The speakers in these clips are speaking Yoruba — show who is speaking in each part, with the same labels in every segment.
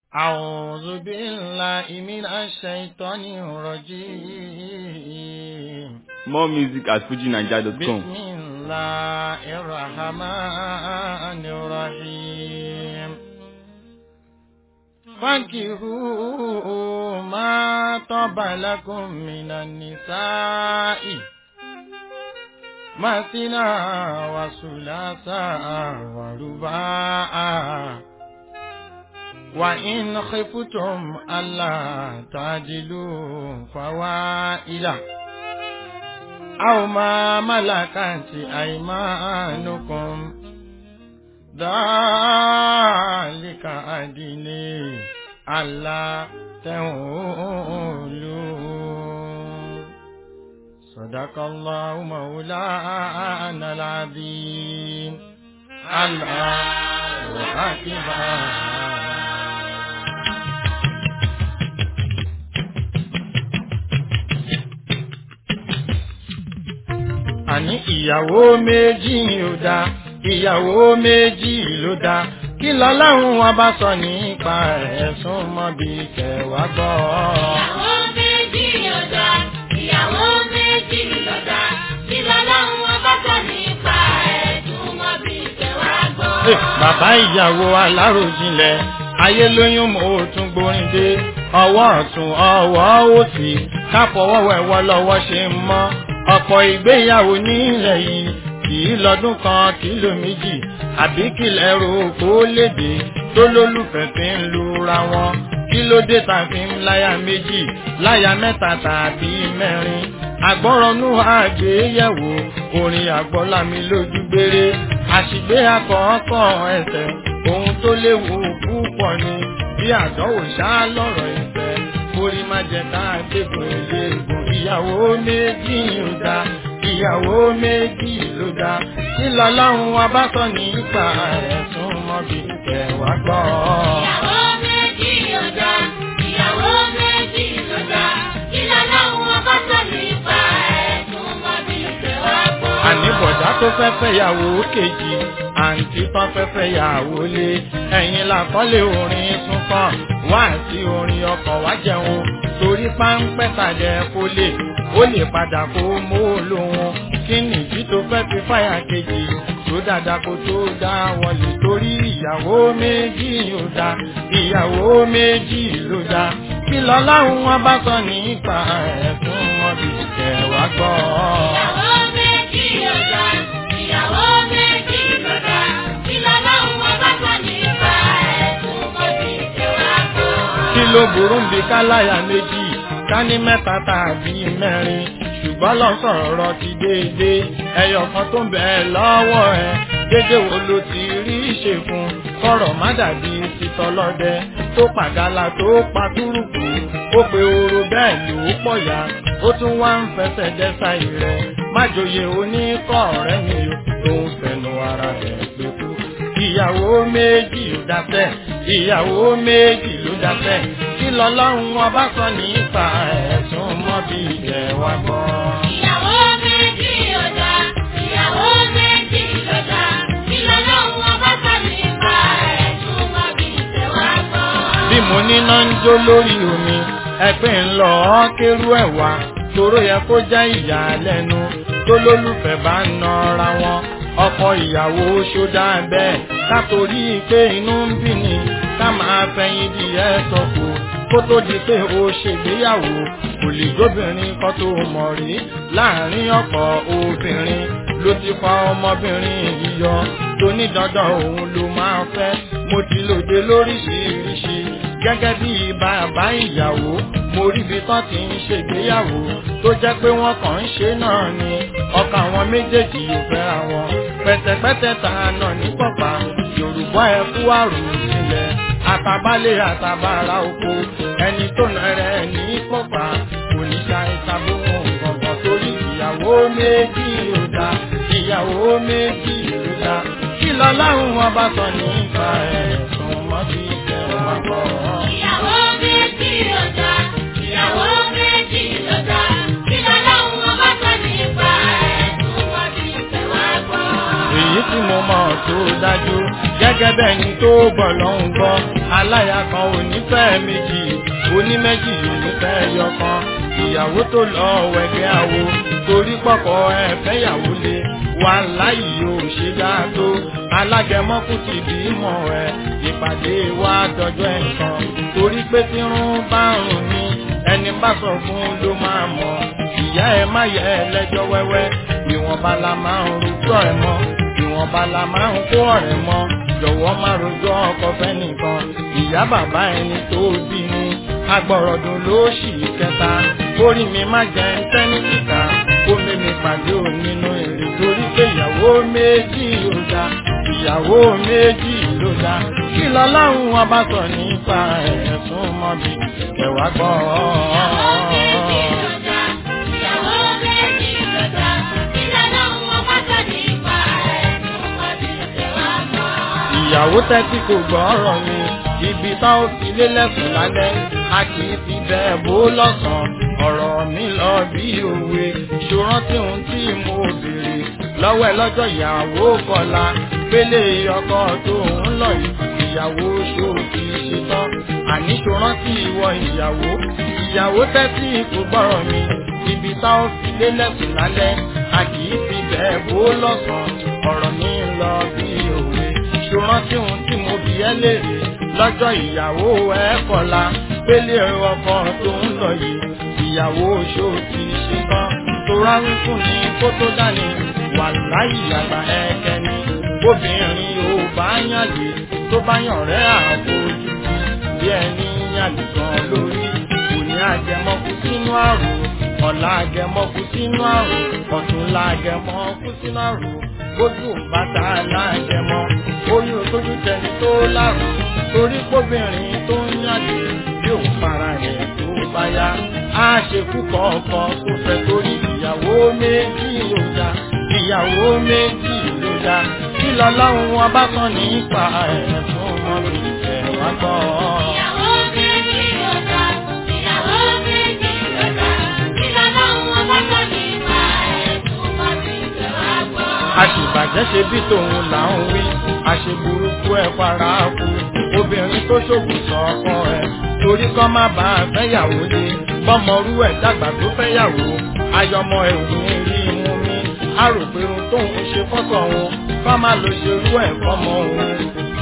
Speaker 1: أعوذ بالله من الشيطان الرجيم
Speaker 2: More music at fujinaija.com.
Speaker 1: بسم الله الرحمن الرحيم فانكحوا ما طاب لكم من النساء مثنى وثلاثا ورباعا وإن خفتم ألا تعدلوا فوائلا أو ما ملكت أيمانكم ذلك أدني ألا تعولوا صدق الله مولانا العظيم الله أكبر àní ìyàwó méjì ò dá ìyàwó méjì ló dá kí lọ́lọ́run wọn bá sọ nípa ẹ̀sùn mọ́bí kẹwàá gbọ́.
Speaker 3: Ìyàwó méjì lọ́dà, ìyàwó méjì lọ́dà, kí lọ́lọ́run wọn bá sọ nípa ẹ̀dùn mọ́ bí ìfẹ́wà gbọ́.
Speaker 1: Ẹ, bàbá ìyàwó aláròjinlẹ̀ ayé lóyún mo tún gbórin dé ọwọ́ ọ̀tún ọwọ́ òsì káfọwọ́ wẹ̀wọ́ lọ́wọ́ ṣe ń mọ́ ọ̀pọ̀ ìgbéyàwó nílẹ̀ yìí kì í lọ́dún kan kìló méjì àbí kìlẹ̀ ro kó léde tó lólùfẹ́ fi ń lura wọn kí ló dé tá a fi ń láya méjì láya mẹ́ta tàbí mẹ́rin àgbọ́rọ̀nù àgbéyẹ̀wò orin àgbọ́lámi lójú gbére àṣìgbé akọ̀ọ̀kọ̀ ẹsẹ̀ ohun tó léwu púpọ̀ ni bí àdánwò ṣá lọ́rọ̀ ìfẹ́ orí má jẹ ká dégùn eléegun ìyàwó méjì ló dá ìyàwó méjì ló dá kí lọ́lọ́run wa bá sọ nípa ẹ̀sùn mọ́bí kẹwàá gbọ́.
Speaker 3: Ìyàwó méjì lọ́dà, ìyàwó méjì lọ́dà, kí lọ́lọ́run wọn bá sọ nípa ẹ̀dùn mọ́ bí ìfẹ́wà gbọ́.
Speaker 1: àní bọ̀dá tó fẹ́ fẹ́ yàwó kejì àǹtí tán fẹ́ fẹ́ yàwó lé ẹ̀yìn làkọ́lé orin súnkàn wá sí orin ọkọ̀ wá jẹun torí páńpẹ́ tàjẹ́ kó lè ó lè padà kó mú lóhun kí nìdí tó fẹ́ fi fáyà kejì tó dáadáa kó tó dá wọlé torí ìyàwó méjì ló dá ìyàwó méjì ló dá kí lọ́láhùn wọn bá sọ nípa ẹ̀sùn wọn bí kẹwàá gbọ́.
Speaker 3: Ìyàwó méjì lọ́dà, ìyàwó méjì lọ́dà, kí lọ́lọ́run wọn bá sọ nípa ẹ̀dùn mọ́ bí ìfẹ́wà gbọ́.
Speaker 1: kí ló burú ń bi káláyà méjì ká ní mẹ́ta tàbí mẹ́rin ṣùgbọ́n lọ sọ̀rọ̀ ti déédé ẹyọ kan tó ń bẹ lọ́wọ́ ẹ dédé wo ló ti rí ṣe fún kọ̀rọ̀ má dàbí titọ́lọ́dẹ tó pàgálà tó pa túrùkù ó pe oró bẹ́ẹ̀ ló pọ̀ ya ó tún wá ń fẹsẹ̀ dẹ́sà rẹ̀ májòyè oníkọ̀ rẹ̀ mi ò tó ń fẹnu ara rẹ̀ pé kú ìyàwó méjì ló dáfẹ́ ìyàwó méjì ló dáfẹ́ kí lọ́lọ́run ọba sọ nípa ẹ̀sùn mọ́bí ilẹ̀ wa gbọ́.
Speaker 3: Ìyàwó méjì lọ́dà, ìyàwó méjì lọ́dà, kí lọ́lọ́run wọn bá sọ nípa ẹ̀dùn mọ́ bí ìfẹ́wà gbọ́.
Speaker 1: bí mo níná ń jó lórí omi ẹgbẹ́ ń lọ ọ́ kérú ẹ̀ wá toró yẹ kó jẹ́ ìyàlẹ́nu tó lólùfẹ́ bá ń nọra wọn ọkọ ìyàwó ṣódà bẹ́ẹ̀ kátorí pé inú ń bí ni ká máa fẹ̀yìn di ẹ̀ sọ̀kò kó tó di pé o ṣègbéyàwó kò lè gbóbìnrin kan tó mọ̀ rí láàrin ọ̀pọ̀ obìnrin ló ti fa ọmọbìnrin yíyọ tó ní dandan òun ló máa fẹ́ mo ti lòde lóríṣiríṣi gẹ́gẹ́ bí bàbá ìyàwó mo rí ibi tán ti ń ṣègbéyàwó tó jẹ́ pé wọ́n kàn ń ṣe náà ni ọkàn àwọn méjèèjì ò fẹ́ra wọn pẹ̀tẹ̀pẹ̀tẹ̀ ta náà ní pọ̀pá yorùbá ẹ kú àrùn sílẹ̀ àtàbálẹ̀ àtàbàrà oko ẹni tó nà rẹ̀ ní pọ̀pá kò ní ṣe àìsàbòmọ̀ ọ̀gbọ̀n torí ìyàwó méjì ló dá ìyàwó méjì ló dá kí lọ́láhùn wọn bá sọ nípa ẹ̀sùn mọ́bí ìjẹun àgbọ̀.
Speaker 3: Ìyàwó méjì lọ́dà, ìyàwó méjì lọ́dà, kí lọ́lọ́run wọn bá sọ nípa ẹ̀dùn mọ́ bí ìfẹ́wà gbọ́.
Speaker 1: èyí tí mo mọ̀ tó dájú gẹ́gẹ́ bẹ́ẹ̀ ni tó gbọ́ ló ń gbọ́ aláya kan ò ní fẹ́ méjì oníméjì ò ní fẹ́ yọkan ìyàwó tó lọ wẹ̀gẹ́ àwo torí pọ̀pọ̀ ẹ fẹ́yàwó lé wà láyì ò ṣe dáa tó alágẹmọ́kù ti bímọ ẹ ìpàdé wa dọjọ́ ẹ̀kan torí pé tí rún bá rùn ní ẹni bá sọ fún ló máa mọ̀ ìyá ẹ má yẹ ẹ lẹ́jọ́ wẹ́wẹ́ ìwọ̀nba la máa ń rojọ́ ẹ mọ́ ìwọ̀nba la máa ń kó ọ̀rẹ́ mọ́ jọ̀wọ́ má rojọ́ ọkọ fẹ́nìkan ìyá bàbá ẹni tó bí ni agbọ̀rọ̀dùn ló ṣì kẹta orí mi má jẹ́ ń tẹ́ ní kíkà kó mímí pàdé ò nínú èrè torí pé ìyàwó méjì ló dá ìyàwó méjì ló dá kí lọ́lọ́run ọba sọ nípa ẹ̀sùn mọ́bí kẹwàá gbọ́.
Speaker 3: Ìyàwó méjì ló dá, ìyàwó méjì ló dá, kí lọ́lọ́run ọba sọ nípa ẹ̀sùn mọ́bí kẹwàá gbọ́.
Speaker 1: ìyàwó tẹ́tí kò gbọ́ ọ̀rọ̀ mi ibi tá ó fi lélẹ̀kùn lálẹ́ a kì í fi bẹ́ẹ̀ bó lọ́sàn-án ọ̀rọ̀ mi lọ bí òwe ṣòrántí ohun tí mo béèrè lọ́wọ́ ẹ lọ́jọ́ ìyàwó kọlá pélé ọkọ tó ń lọ yìí ìyàwó ṣó ti ṣetán àní ṣòrántí ìwọ ìyàwó ìyàwó tẹ́tí kò gbọ́rọ̀ mi ibi tá ó fi lélẹ̀kùn lálẹ́ a kì í fi bẹ́ẹ̀ bó lọ́sàn-án ọ̀rọ̀ mi lọ bí òwe ṣòrántí ohun tí mo bí ẹ léèrè lọ́jọ́ ìyàwó ẹ kọ̀la pélé ọkọ tó ń lọ yìí ìyàwó oṣó ti ṣe tán tó rárí fún ni kó tó dání wà láyé àgbà ẹ̀kẹ́ ni obìnrin ò bá yànlè tó bá yàn rẹ́ àfojú bí ẹni yànlè gan lórí kò ní àjẹmọ́kú sínú àrùn ọ̀la àgẹmọ́kú sínú àrùn ọ̀túnla àgẹmọ́kú sínú àrùn bójú bàtà láàjẹmọ́ oyún tójú tẹni tó lárùn torí kóbìnrin tó ń yànlè yóò fara rẹ̀ tó bá yá á ṣekú kọ̀ọ̀kan tó fẹ́ torí ìyàwó méjì ló dá ìyàwó méjì ló dá kí lọ́lọ́run wọn bá tán nípa ẹ̀ fún ọmọ mi ẹ̀ wá gbọ́.
Speaker 3: Ìyàwó méjì ló dá, ìyàwó méjì ló dá, kí lọ́lọ́run ọba sọ nípa ẹ̀sùn mọ́bí kẹwàá gbọ́.
Speaker 1: àṣìbàjẹ́ ṣe bí tòun là ń wí àṣeburúkú ẹ̀ fara kú obìnrin tó ṣògùn sọ ọkọ ẹ̀ torí kọ́ má bá a fẹ́yàwó lé bọ́mọrú ẹ̀ dàgbà tó fẹ́yàwó ayọmọ ẹ̀ ò ní rí mú mi a rò pé ohun tóun ṣe fọ́sọ̀ òun kọ́ má lo ṣerú ẹ̀ fọ́mọ òun.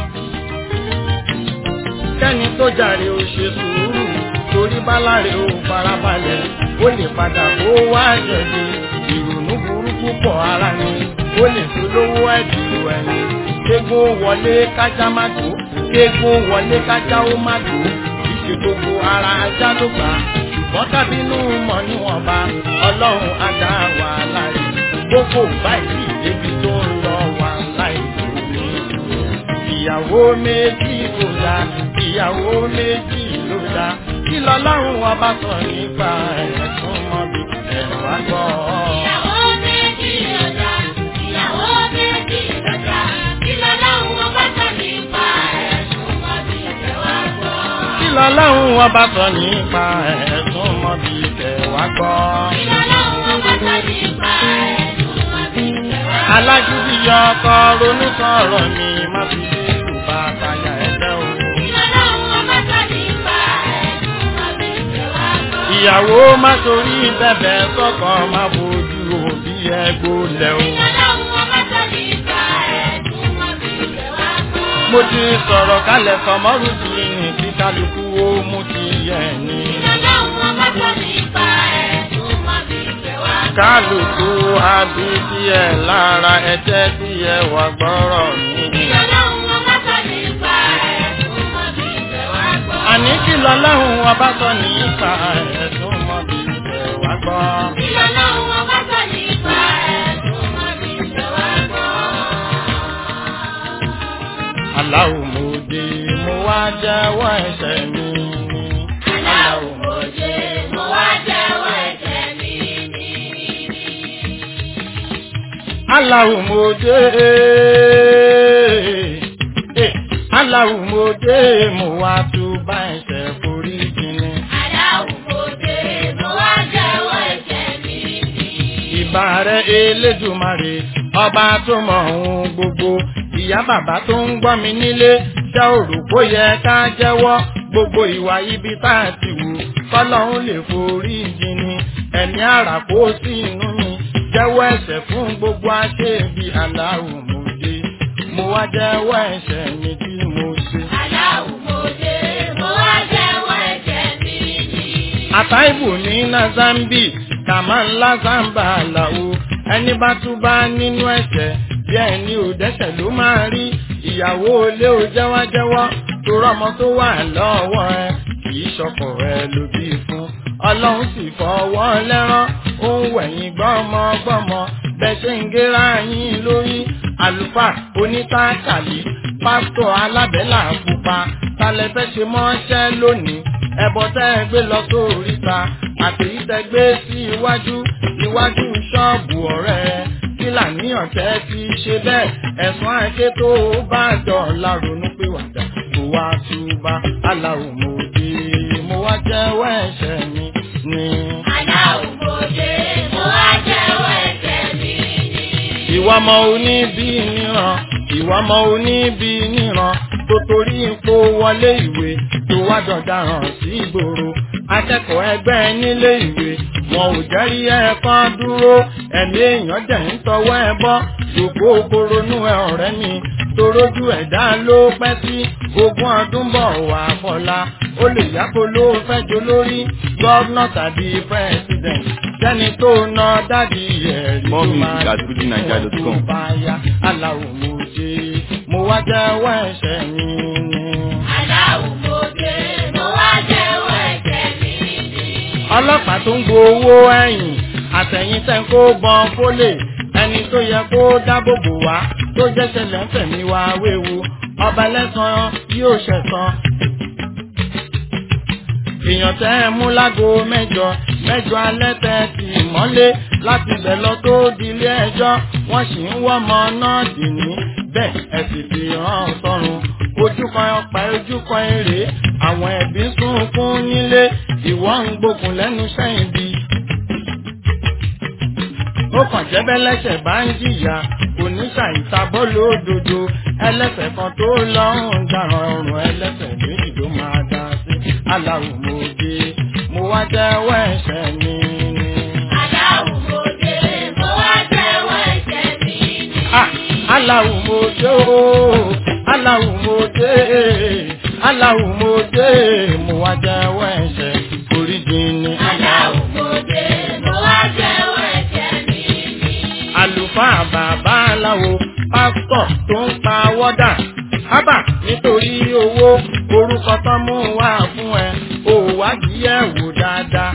Speaker 1: kẹ́ni tó jàre ó ṣe sùúrù torí báláre ó farabalẹ̀ ó lè padà kó wá jẹ̀bi ìrònú burúkú pọ̀ ara ni ó lè tó lówó ẹ̀dùn ẹ̀yìn kéégún wọlé kájá má tó kéégún wọlé kájá ó má tó ìṣe gbogbo ara ajá ló gbà ṣùgbọ́n kábínú mọ̀ níwọ̀nba ọlọ́run á dá wàhálà rẹ̀ gbogbo báyìí débi tó ń lọ wàhálà ìlú ìyàwó méjì ló dá ìyàwó méjì ló dá kí lọ́lọ́run wa bá sọ nípa ẹ̀sùn mọ́bí ẹ̀rọ àgbọ̀.
Speaker 3: Ìyàwó méjì ló dá, ìyàwó méjì ló dá, kí lọ́lọ́run ọba sọ nípa ẹ̀sùn mọ́bí kẹwàá gbọ́.
Speaker 1: kí lọ́lọ́run wa bá sọ nípa ẹ̀sùn mọ́bí ẹ̀rọ àgbọ̀.
Speaker 3: Kí lọ́lọ́run ọba sọ nípa ẹ̀sùn mọ́bí kẹwàá gbọ́.
Speaker 1: alágídí yọ ọkọ ronú sọ̀rọ̀ mi má fi dé ìrùbá àtàyà ẹ̀fẹ́ o.
Speaker 3: Kí lọ́lọ́run ọba sọ nípa ẹ̀sùn mọ́bí kẹwàá gbọ́.
Speaker 1: ìyàwó má torí bẹ̀bẹ̀ sọ́kọ má bójú òbí ẹgbó lẹ̀ o.
Speaker 3: Kí lọ́lọ́run ọba sọ nípa ẹ̀sùn mọ́bí kẹwàá gbọ́.
Speaker 1: mo ti sọ̀rọ̀ kalẹ̀ sọmọ́rù sí ní kí kálukú ó mú ti yẹ ní.
Speaker 3: Kí lọ́lọ́run ọba sọ nípa ẹ̀sùn mọ́bí kẹwàá gbọ́.
Speaker 1: kálukú àbí díẹ̀ lára ẹ̀jẹ̀ díẹ̀ wà gbọ́rọ̀
Speaker 3: Kí
Speaker 1: mi.
Speaker 3: lọ́lọ́run ọba sọ nípa ẹ̀sùn mọ́bí kẹwàá gbọ́.
Speaker 1: àní kí lọ́lọ́run ọba sọ nípa ẹ̀sùn mọ́bí ìfẹ́ wá gbọ́.
Speaker 3: Kí lọ́lọ́run ọba sọ nípa ẹ̀sùn mọ́bí kẹwàá gbọ́.
Speaker 1: aláwo mo dé mo wá jẹ́wọ́ ẹ̀ṣẹ̀ mi.
Speaker 3: Aláwọ̀ mọ̀jẹ, mo wá jẹ́wọ́ ẹ̀jẹ̀ mi ní.
Speaker 1: aláwo mo dé eh, aláwo mo dé mo wá túbà ẹ̀ṣẹ̀ forí jìnnì.
Speaker 3: Aláwọ̀ mọ̀jẹ, mo wá jẹ́wọ́ ẹ̀jẹ̀ mi ní.
Speaker 1: ìbà rẹ̀ elédùmarè ọba tó mọ ohun gbogbo ìyá bàbá tó ń gbọ́ mi nílé ṣé o rò bó yẹ ká jẹ́wọ́ gbogbo ìwà ibi tá a ti wù kọ́lọ́hún lè forí jìnnì ẹ̀mí àrà kó sí inú mi jẹ́wọ́ ẹ̀ṣẹ̀ fún gbogbo aṣebi aláwọ̀ mòde mo wá jẹ́wọ́ ẹ̀ṣẹ̀ mi tí mo ṣe.
Speaker 3: Aláwùmọ̀dé mo wá jẹ́wọ́ ẹ̀jẹ̀ mi ni.
Speaker 1: àtàìbù ní nazambi kàmá ńlá zamba àlàó ẹni bá tún bá nínú ẹ̀ṣẹ̀ bí ẹni ò dẹ́ṣẹ̀ ló máa rí ìyàwó ilé ò jẹ́wọ́jẹ́wọ́ tó rọ́mọ tó wà lọ́wọ́ ẹ kì í ṣọkọ ẹ ló bí fún ọlọ́run sì fọwọ́ lẹ́rán ó ń wẹ̀yìn gbọ́mọgbọ́mọ bẹ́ẹ̀ ṣe ń gẹ́ra yín lórí àlùfáà onítàkàlì pásítọ̀ alábẹ́là pupa talẹ̀ fẹ́ ṣe mọ́ṣẹ́ lónìí ẹbọ tẹ́ ẹ gbé lọ sórí ta àtèyí tẹ́ gbé sí iwájú iwájú ṣọ́ọ̀bù ọ̀rẹ́ kí làníyàn tẹ́ ti ṣe bẹ́ẹ̀ ẹ̀sùn àìké tó bá dọ̀la ronú pé wàdà kó wá túbà aláwọ̀ mo dé mo wá jẹ́wọ́ ẹ̀ṣẹ̀ mi ni.
Speaker 3: Aláwùmọ̀dé mo wá jẹ́wọ́ ẹ̀jẹ̀ mi ni.
Speaker 1: ìwà ọmọ oníbí níran ìwà ọmọ oníbí níran tó torí ipò wọlé ìwé tó wá dọ̀daràn sí ìgboro akẹ́kọ̀ọ́ ẹgbẹ́ nílé ìwé wọn ò jẹ́rí ẹ̀kan dúró ẹ̀mí èèyàn dẹ̀ ń tọwọ́ ẹ bọ́ ṣòfò koronú ẹ ọ̀rẹ́ mi torójú ẹ̀dá ló pẹ́ sí ogún ọdún bọ̀ wá fọlá ó lè yàgò ló fẹ́ jó lórí gọ́vnà tàbí pírẹ́sidẹ̀ntì sẹ́ni tó ná dádì ẹ̀rí
Speaker 2: More
Speaker 1: tó
Speaker 2: music
Speaker 1: máa
Speaker 2: at fujininja.com.
Speaker 1: tó bá yá aláwọ̀ mo ṣe mo wá jẹ́wọ́ ẹ̀ṣẹ̀ mi ni.
Speaker 3: Aláwùmọ̀dé mo wá jẹ́wọ́ ẹ̀jẹ̀ mi ni.
Speaker 1: ọlọ́pàá tó ń gbowó ẹ̀yìn àtẹ̀yìn tẹ́ ń kó bọ́n fólè ẹni tó yẹ kó dábòbò wá tó jẹ́ ṣẹlẹ̀ ń fẹ̀mí wá wéwu ọba lẹ́sàn yóò ṣẹ̀san. èèyàn tẹ́ ẹ mú lágo mẹ́jọ mẹ́jọ alẹ́ tẹ́ ti mọ́lé láti bẹ̀ lọ tó dilé ẹjọ́ wọ́n sì ń wọ́mọ náà dì ní bẹ́ẹ̀ ẹ sì fi hàn sọ́run ojú kan ọ̀pá ojú kan èrè àwọn ẹbí ń sunkún nílé ìwọ ń gbógun lẹ́nu sẹ́yìn bí. ó kàn jẹ́ bẹ́lẹ́sẹ̀ bá ń jìyà oníṣàìsàbọ̀ lódodo ẹlẹ́sẹ̀ kan tó lọ ń dáràn ọrùn ẹlẹ́sẹ̀ méjì ló máa dá sí aláwọ̀ mo dé mo wá jẹ́wọ́ ẹ̀ṣẹ̀ mi ni.
Speaker 3: Aláwùmọ̀dé mo wá jẹ́wọ́ ẹ̀jẹ̀ mi ni.
Speaker 1: Ah, aláwọ̀ mo dé o aláwọ̀ mo dé aláwọ̀ mo dé mo wá jẹ́wọ́ ẹ̀ṣẹ̀ oríjì ni.
Speaker 3: Aláwùmọ̀dé mo wá jẹ́wọ́ ẹ̀jẹ̀ mi ni.
Speaker 1: àlùfáà bàbá aláwo pásítọ̀ tó ń pa wọ́dà ábà nítorí owó orúkọ tán mú wá fún ẹ ò wádìí ẹ̀ wò dáadáa.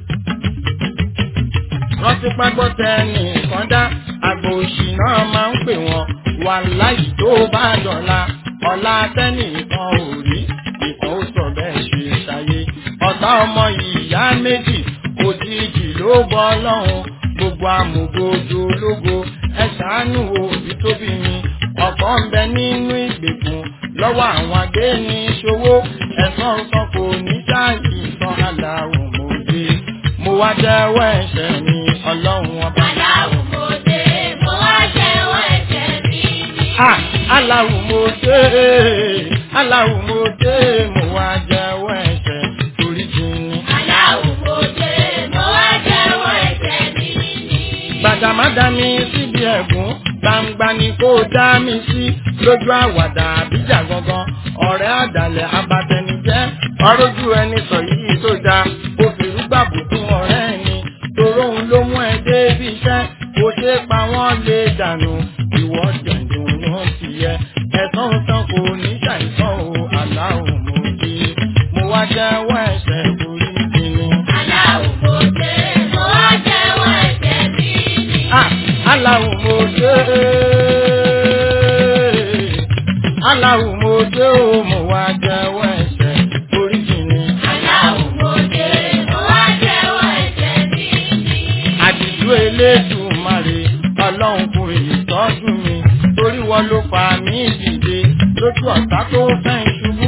Speaker 1: rántí págbọ́tẹ nìkan dá àgbò òṣì náà máa ń pè wọ́n wà láyìí tó bá dọ̀la ọ̀la tẹ́nìkan ò rí ìkan ó sọ bẹ́ẹ̀ ṣe ṣayé ọ̀tá ọmọ ìyá méjì òjijì ló bọ́ lọ́hùn gbogbo amògojo ológo ẹ ṣàánú òbí tóbi mi ọ̀pọ̀ ń bẹ nínú ìgbèkùn lọ́wọ́ àwọn agbéni ṣòwò ẹ̀sán sàn kò ní sáàyè ìtàn aláwọ̀ mòde mo wá jẹ́wọ́ ẹ̀ṣẹ̀ mi ọlọ́run ọba.
Speaker 3: Aláwùmọ̀dé mo wá jẹ́wọ́ ẹ̀jẹ̀ mi ni.
Speaker 1: Ah, aláwọ̀ mòde aláwọ̀ mòde mo wá jẹ́wọ́ ẹ̀ṣẹ̀ torí jìnnì.
Speaker 3: Aláwùmọ̀dé mo wá jẹ́wọ́ ẹ̀jẹ̀ mi ni.
Speaker 1: gbàdàmádà mi síbi ẹ̀gún gbangba ni kò dá mi sí lójú àwàdà àbíjà gangan ọ̀rẹ́ àdàlẹ̀ abatẹnijẹ́ ọ̀rọ̀jú ẹni sọ yìí tó da kò fìrú gbàbùkún ọ̀rẹ́ ẹni toró òun ló mú ẹ dé ibi iṣẹ́ kò ṣe pa wọ́n lè dànù ìwọ jẹ̀dùn ló ti yẹ ẹ̀sán tán kò ní ṣàìsàn o aláwọ̀ mo di mo wá jẹ́wọ́ ẹ̀ṣẹ̀ torí kíni.
Speaker 3: Aláwùmọ̀dé mo wá jẹ́wọ́ ẹ̀jẹ̀ mi ni.
Speaker 1: Ah, aláwọ̀ mo dé. Aláwọ̀ mo dé o, mo wá jẹ́wọ́ ẹ̀ṣẹ̀ oríjì ni.
Speaker 3: Aláwùmọ̀dé mo wá jẹ́wọ́ ẹ̀jẹ̀ mi ni.
Speaker 1: Àdìjú Elédùmarè, ọlọ́run kò ìtọ́jú mi. Torí wọn ló fà mí dìde lójú ọ̀tá tó fẹ́ ṣubú.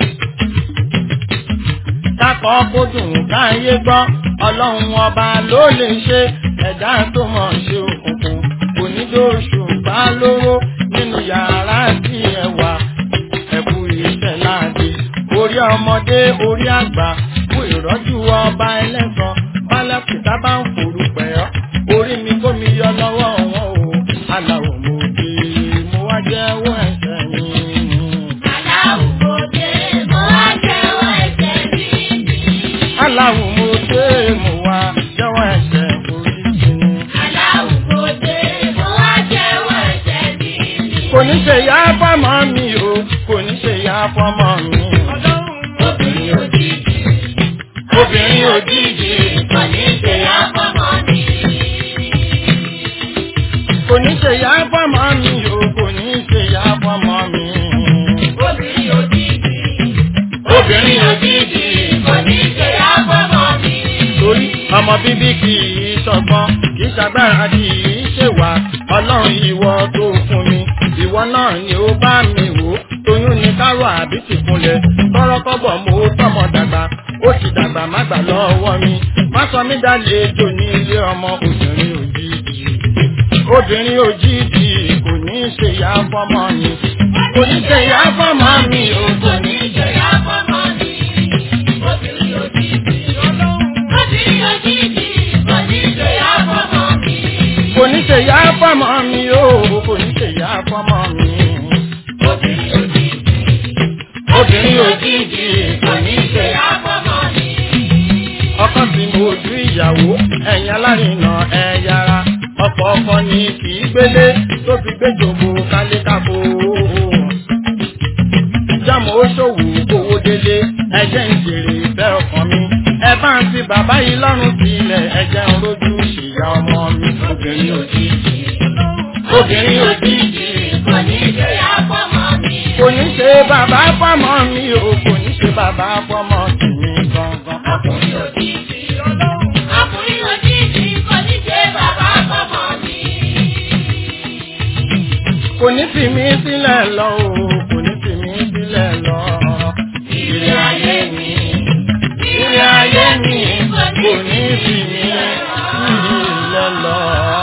Speaker 1: Kákọ́ kó dùn káyé gbọ́, ọlọ́run ọba ló lè ṣe ẹ̀dá tó mọ̀ ṣe òkùnkùn. Onídóòṣù bá lówó nínú nínú yàrá tí ẹ wà ẹ̀kú iṣẹ́ láàdì orí ọmọdé orí àgbà fún ìrọ́jú ọba ẹlẹ́sàn bálẹ̀kùtà bá ń forú pẹ̀ ọ́ orí mi kó mi yọ lọ́wọ́ wọn o aláwọ̀ mo dé mo wá jẹ́wọ́ ẹ̀ṣẹ̀ mi. aláwọ̀ mo dé mo wá jẹ́wọ́ ẹ̀ṣẹ̀ oríṣi mi. kò ní ṣe yá fọ́mọ mi o kò ní ṣe yá fọ́mọ mi. obìnrin òjijì kò ní ṣe yá fọ́mọ mi o kò ní ṣe yá fọ́mọ mi. obìnrin òjijì torí ọmọ bíbí kì í ṣọgbọ́n kì í ṣagbára kì í ṣèwà ọlọ́run ìwọ tó fún mi ìwọ náà ni ó bá mi wò tóyún ní kárò àbí tìkúnlẹ̀ tọrọkọ́bọ̀ mo tọmọ dàgbà ó ti dàgbà má gbà lọ́wọ́ mi má sọ mí dálejò ní ilé ọmọ obìnrin òjijì obìnrin òjijì kò ní í ṣe ìyá fọ́mọ mi kò ní í ṣe ìyá fọ́mọ mi o kò ní í ṣe ìyá fọ́mọ mi. kò ní ṣe ìyá fọ́mọ mi o kò ní ṣe ìyá fọ́mọ mi. obìnrin òjijì kò ní ṣe ìyá ọkọ tí mo ju ìyàwó ẹ̀yin alárinà ẹ yára ọkọ ọkọ ni kì í gbélé tó fi gbé jòkó kálékáko. jámọ̀ ó ṣòwò owó délé ẹjẹ́ ń jèrè ìfẹ́ ọkàn mi ẹ bá ń fi bàbá yìí lọ́rùn sílẹ̀ ẹjẹ́ ń rojú ṣìyá ọmọ mi obìnrin òjijì obìnrin òjijì kò ní ṣe kò ní ṣe bàbá fọ́mọ mi o kò ní ṣe bàbá fọ́mọ tèmi gangan. kò ní fi mí sílẹ̀ lọ o kò ní fi mí sílẹ̀ lọ. Ilé ayé mi, ilé ayé mi, kò ní fi mí sílẹ̀ lọ.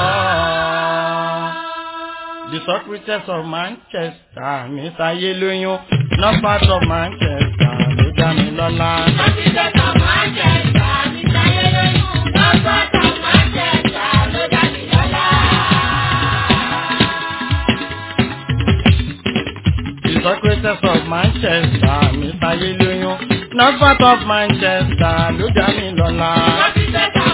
Speaker 1: The Socrates of Manchester, mi sáyé lóyún, not part of Manchester, ló dá mi lọ́lá. The Socrates of Manchester, mi sáyé lóyún, not part of Manchester, ló dá mi lọ́lá.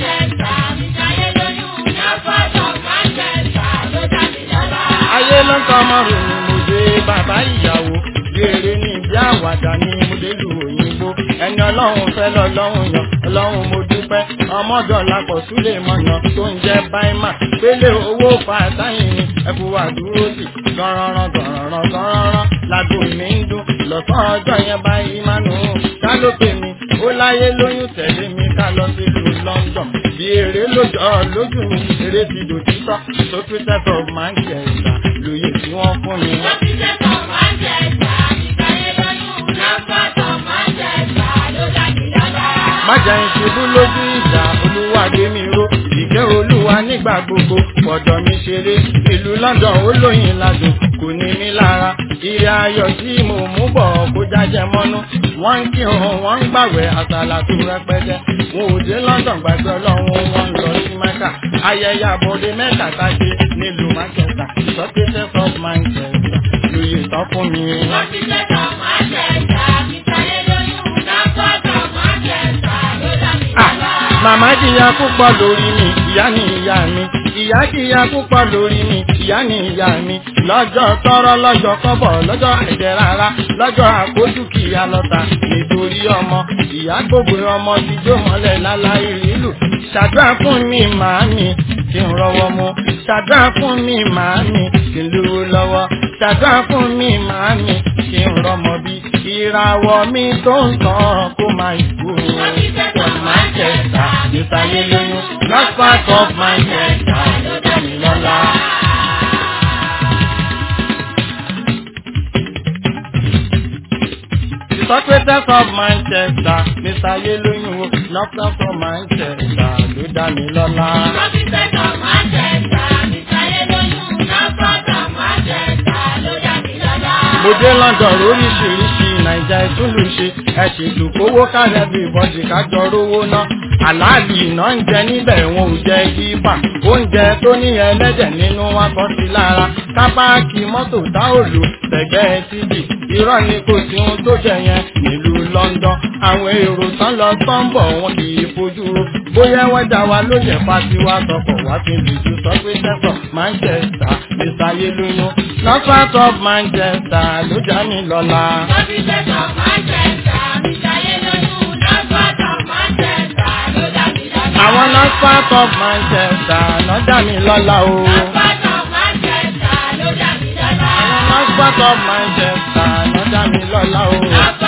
Speaker 1: ayé ló ń tọ́ ọmọ rò ní mo dé bàbá ìyàwó béèrè ní ìdí àwàdà ní mo dé lu òyìnbó ẹni ọlọ́run fẹ́ lọ́lọ́run yàn ọlọ́run mo dúpẹ́ ọmọdọ̀lá pọ̀ súlẹ̀ mọ̀nà tó ń jẹ́ báímà pélé owó fàtáyìn ni ẹkú wà dúró sí gọ́rọ́rọ́ gọ́rọ́rọ́ gọ́rọ́rọ́ lágbo mi ń dún lọ́sàn ọjọ́ yẹn báyìí máa nù ún ká ló pè mí ó láyé lóyún tẹ̀lé mi ká lọ sílùú London bí eré lójọ́ lójú mi eré ti dòtítọ́ Socrates of Manchester lóye tí wọ́n fún mi. má jẹ́ ìṣubú lójú ìjà olúwa gbé mi ró ìkẹ́ olúwa nígbà gbogbo pọ̀dọ̀ mi ṣeré ìlú London ó lóyìn ládùn kò ní mí lára ìrẹ́ ayọ̀ tí mo mú bọ̀ kó jájẹ mọ́nú wọ́n ń kírun wọ́n ń gbàwẹ̀ àtàlà tó rẹpẹtẹ wọn ò dé London gbàgbé ọlọ́run wọn ń lọ sí Mẹ́kà ayẹyẹ àbọ̀dé mẹ́ta táṣe nílùú Manchester Socrates of Manchester lóye tán fún mi. Ah, Màmá jìyà púpọ̀ lórí mi, ìyá ni ìyá mi. Ìyá jìyà púpọ̀ lórí mi, ìyá ni ìyá mi. Lọ́jọ́ tọrọ lọ́jọ́ kọ́bọ̀, lọ́jọ́ àìjẹ́ rárá, lọ́jọ́ àkójú kìyà lọ́ta. Nítorí ọmọ, ìyá gbogbo ọmọ ti jó mọ́lẹ̀ láláì lílù. Ṣàdúrà fún mi màámi, kí n rọwọ́ mu. Ṣàdúrà fún mi màámi, kí n lówó lọ́wọ́. Ṣàdúrà fún mi màámi, kí n rọmọ bí. Ìràwọ̀ mi tó ń tàn kó máa ìkú. From Manchester, ìsàyè lóyún, not part of Manchester, ló dá mi lọ́lá. The Socrates of Manchester, Mr. Yeloyun, not from Manchester, ló dá mi lọ́lá. mo dé London lóríṣiríṣi nàìjà ìtúlù ṣe ẹ ṣètò kówó kálẹ̀ bí ìbọ̀dì kájọ rówó ná àlàálì iná ń jẹ níbẹ̀ wọn ò jẹ yípa oúnjẹ tó ní ẹlẹ́dẹ̀ nínú wọn kọ́ sí lára kápáàkì mọ́tò tá ò lò tẹ̀gbẹ́ títì irọ́ ni kò sí ohun tó jẹ yẹn nílùú London àwọn èrò tán lọ tán bọ̀ wọn kì í fojú ro bóyá wọ́n dá wa ló yẹ fatiwa sọkọ̀ wá fi lè ju sọ pé sẹ́fọ̀ Manchester ìsàyè lóyún north of Manchester ló já mi lọ́la. àwọn north of Manchester ló já mi lọ́la o. north of Manchester ló já mi lọ́la o.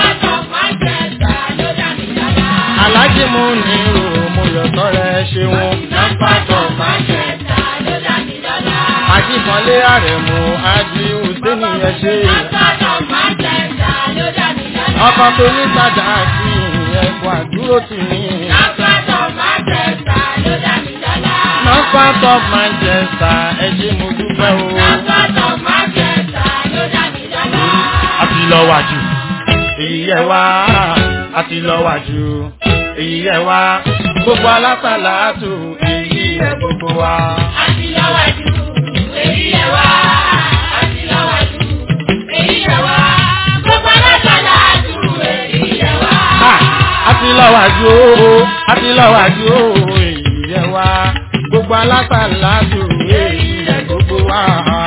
Speaker 1: alájí mu ní o mo yọ sọ́rọ̀ ẹ ṣeun north of Manchester. àjíkanlé àrẹ̀mú ájí hùsẹ́nì ẹ ṣe. ọkọ̀ tó ní sàdá àti ẹ̀kọ́ àdúró tì mí. north of Manchester ẹ ṣe mo dúpẹ́ o. àti lọ wájú èyí yẹ wá àti lọ wájú èyí yẹ wá gbogbo alásàlá tù èyí yẹ gbogbo wa. Ha! àti lọ wájú o àti lọ wájú o èyí yẹ wá gbogbo alásàlá tù èyí yẹ gbogbo wa.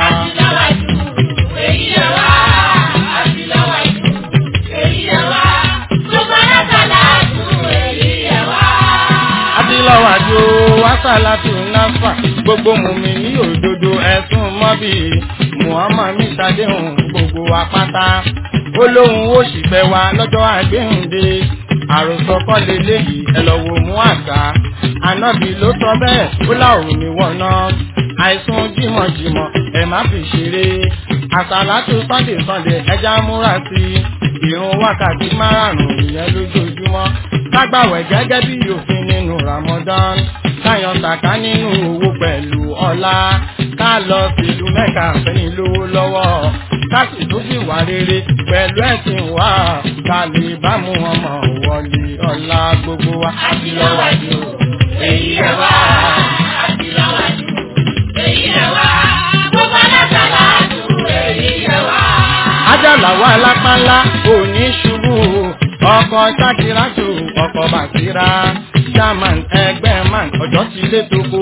Speaker 1: àti lọ wájú o wàsálàtù náfà gbogbo mùmí ní òdodo ẹ̀sùn mọ́bì muhammad mi ṣàdéhùn gbogbo apáta ó lóun ó sì fẹ́ wa lọ́jọ́ àgbéhùndé àròsọ kọ́ leléyìí ẹ lọ wo mú àṣà ànábì ló sọ bẹ́ẹ̀ ó láòrùn ní wọ̀nà àìsùn jímọ̀jímọ̀ ẹ má fi ṣeré àsàlátù sunday sunday ẹja múra sí i ìrun wákàtí márùn-ún ìyẹn lójoojúmọ́ kágbàwẹ̀ gẹ́gẹ́ bí òfin nínú ramadan káyan sàká nínú owó pẹ̀lú ọlá ká lọ sílùú mẹ́ka fẹ́ni lówó lọ́wọ́ ká sì tún sì wà rere pẹ̀lú ẹ̀sìn wa ká lè bá mú ọmọ wọlé ọlá gbogbo wa. àti lọ́wọ́dù èyí ẹ̀ wá. àti lọ́wọ́dù èyí ẹ̀ wá. gbogbo alásàlá dùn èyí ẹ̀ wá. ajala wa lápánlá òní ṣubú ọkọ̀ ṣákìrátù ọkọ̀ bàtírà german ẹgbẹ́ man ọjọ́ ti lé toko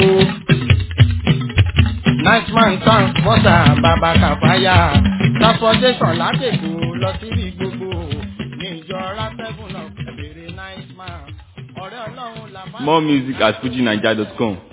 Speaker 1: nightman transporter bàbá kàfáyà transportation látẹ̀kọ́ lọ síbi gbogbo níjọra seven of ẹ̀bẹ̀rẹ̀ nightman ọ̀rẹ́ ọlọ́run làbá.
Speaker 2: More music at fujinaija.com.